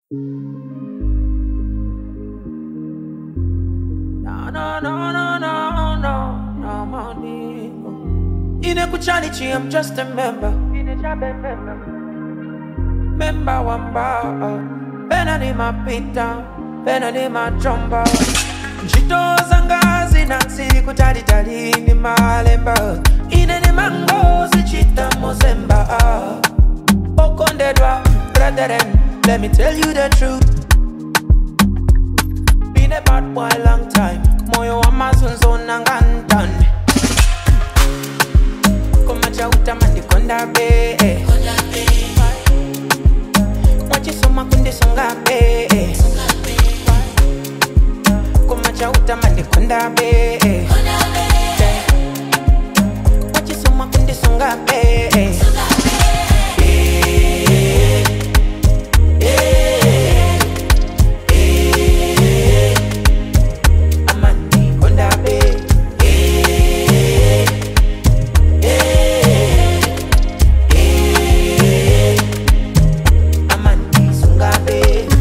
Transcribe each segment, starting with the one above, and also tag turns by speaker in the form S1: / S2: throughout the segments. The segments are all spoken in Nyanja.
S1: No, no, no, no, no, no, no, Monico. Inekuchanichi, I'm just a member. Member wamba. Pena ni mapita, pena ni machomba. Njito zanga zinansi kutalitali ni malemba. Ine ni mango zichita mozemba. Okondedwa, brethren, let me tell you the truth. Been a bad boy long time. Moyo wa mazunzo nangantan. Koma chauta mandikonda be. Mwachisoma kundisonga be. Koma chauta mandikonda be. Mwachisoma kundisonga be. Amandi konda be. Amandi sunga be.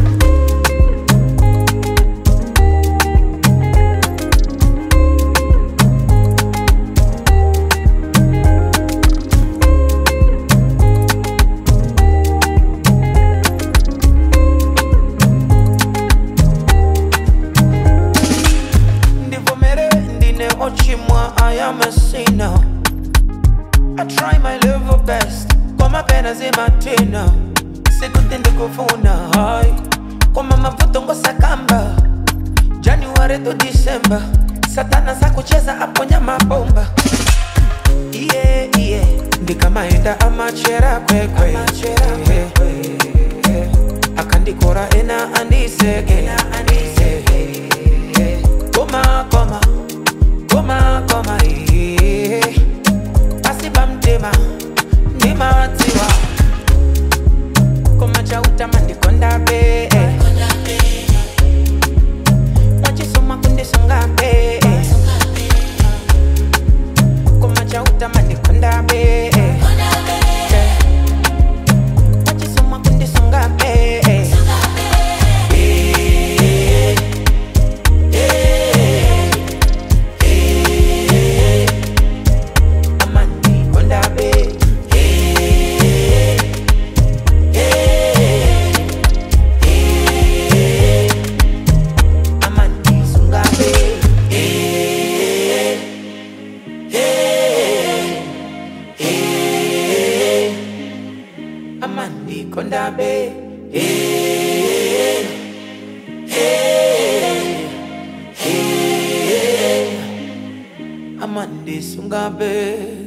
S1: ndivomere ndine ochimwa i am a sinner i try my level best koma pena zimatina sikuti ndikufuna hai koma mavuto ngosakamba january to december satana sakucheza aponya mabomba iye iye ndikamaenda amachera kwekwe akandikora ena andiseke koma koma koma koma iye pasiba mtima ndimatiwa koma chautama ndikonda be mwachisoma kundisonga be koma chautama ndikonda be mwachisoma kundisonga be amandi konda be amandi sunga be amandi konda be amandi sunga be